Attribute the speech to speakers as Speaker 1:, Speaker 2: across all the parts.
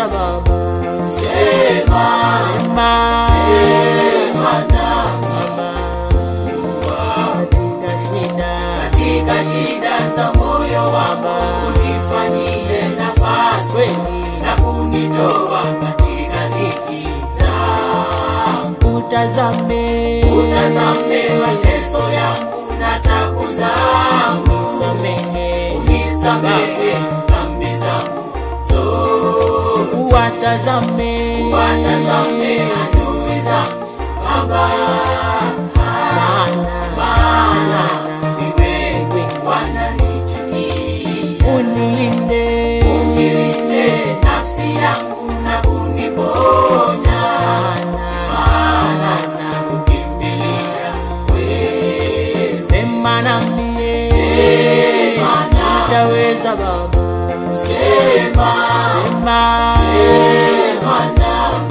Speaker 1: utaweza Baba,
Speaker 2: sema
Speaker 1: sema
Speaker 2: sema na
Speaker 1: Baba, katika shida
Speaker 2: katika shida za moyo wangu unifanyie nafasi
Speaker 1: kweli
Speaker 2: na kunitoa katika dhiki zangu
Speaker 1: utazame,
Speaker 2: utazame mateso yangu na tabu zangu
Speaker 1: samehe,
Speaker 2: unisamehe dhambi zangu zote
Speaker 1: watazame,
Speaker 2: watazame adui zangu Baba
Speaker 1: maana
Speaker 2: maana ni wewe wananichukia
Speaker 1: unilinde,
Speaker 2: Unilinde nafsi yangu na kuniponya maana nakukimbilia wewe
Speaker 1: sema nami,
Speaker 2: Sema nami.
Speaker 1: utaweza Baba,
Speaker 2: sema
Speaker 1: sema
Speaker 2: sema nami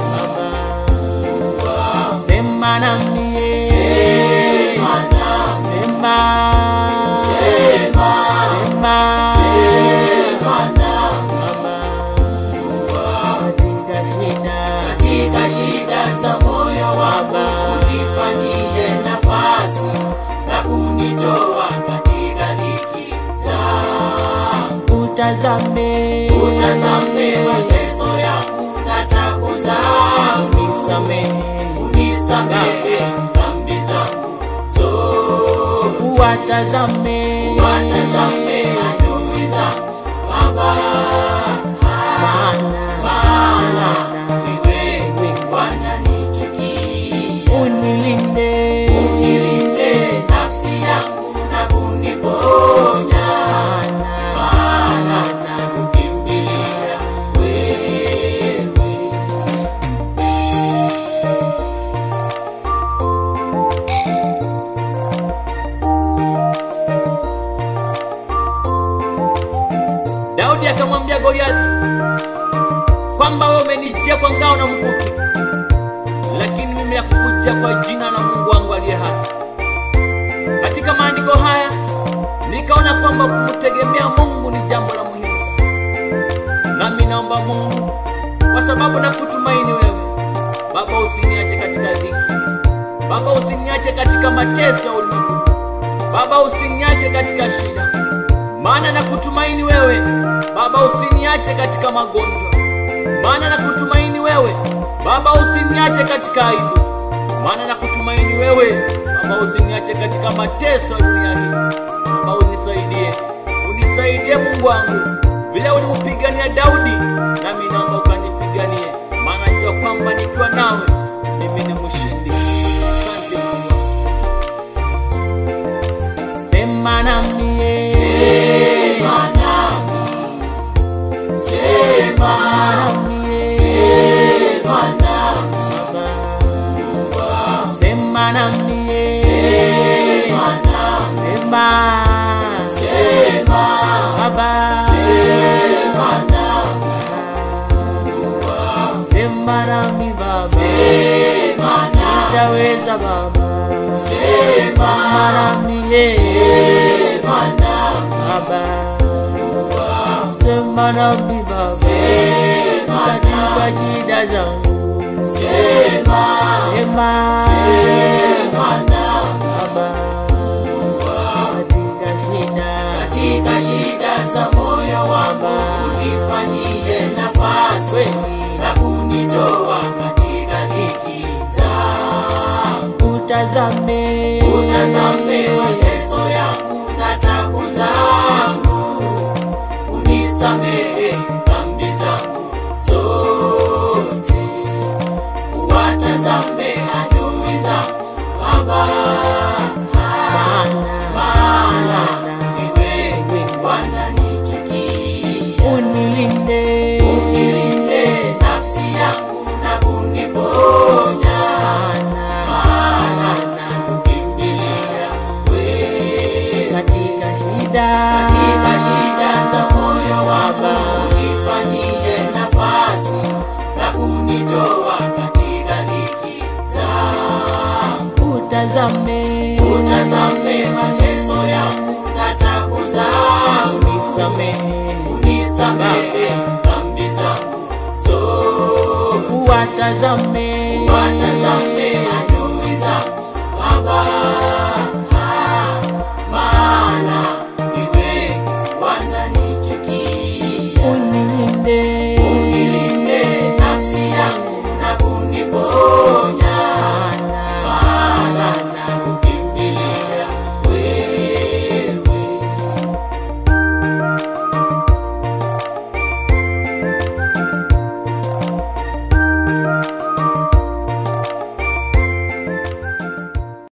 Speaker 1: Baba, sema nami,
Speaker 2: sema nami
Speaker 1: sema
Speaker 2: sema
Speaker 1: sema
Speaker 2: sema nami
Speaker 1: Baba, katika shida
Speaker 2: katika shida za moyo wangu unifanyie nafasi na kunitoa katika dhiki zangu
Speaker 1: utazame,
Speaker 2: utazame mateso yangu na tabu zangu
Speaker 1: samehe,
Speaker 2: unisamehe dhambi zangu zote
Speaker 1: watazame,
Speaker 2: watazame adui zangu Baba
Speaker 1: maana
Speaker 2: maana ni wewe wananichukia
Speaker 1: unilinde,
Speaker 2: Unilinde nafsi yangu na kuniponya maana nakukimbilia wewe
Speaker 1: Daudi akamwambia Goliathi kwamba wewe umenijia kwa ngao na mkuki, lakini mimi nakukujia kwa jina la Mungu wangu aliye hai. Katika maandiko haya nikaona kwamba kumtegemea Mungu ni jambo la muhimu sana, nami naomba Mungu, kwa sababu nakutumaini wewe Baba, usiniache katika dhiki Baba, usiniache katika mateso ya ulimwengu Baba, usiniache katika shida maana nakutumaini wewe Baba, usiniache katika magonjwa, maana nakutumaini wewe Baba, usiniache katika aibu, maana nakutumaini wewe Baba, usiniache katika mateso ya dunia hii. Baba, unisaidie, unisaidie Mungu wangu, vile ulimpigania Daudi, nami naomba ukanipiganie, maana najua kwamba nikiwa nawe mimi ni mshindi. Asante Mungu wangu. Sema nami
Speaker 2: sema nami sema
Speaker 1: nami
Speaker 2: sema nami
Speaker 1: Sema nami
Speaker 2: sema nami
Speaker 1: Sema
Speaker 2: sema
Speaker 1: Baba
Speaker 2: sema nami
Speaker 1: Sema nami Baba
Speaker 2: sema nami
Speaker 1: Utaweza Baba
Speaker 2: sema
Speaker 1: Sema nami
Speaker 2: sema nami
Speaker 1: Baba Sema nami Baba
Speaker 2: sema
Speaker 1: Katika shida zangu
Speaker 2: sema
Speaker 1: Sema
Speaker 2: sema nami
Speaker 1: Baba Katika shida
Speaker 2: katika shida za moyo wangu unifanyie nafasi na kunitoa katika dhiki zangu
Speaker 1: Utazame
Speaker 2: utazame mateso yangu na tabu zangu unisamehe dhambi zangu zote watazame adui zangu Baba maana ni wewe wananichukia
Speaker 1: Unilinde
Speaker 2: Unilinde nafsi yangu na kuniponya maana nakukimbilia wewe
Speaker 1: katika shida
Speaker 2: katika shida za moyo wangu unifanyie nafasi na kunitoa katika dhiki zangu
Speaker 1: utazame
Speaker 2: utazame mateso yangu na tabu zangu
Speaker 1: unisamehe
Speaker 2: unisamehe dhambi zangu zote
Speaker 1: nitazame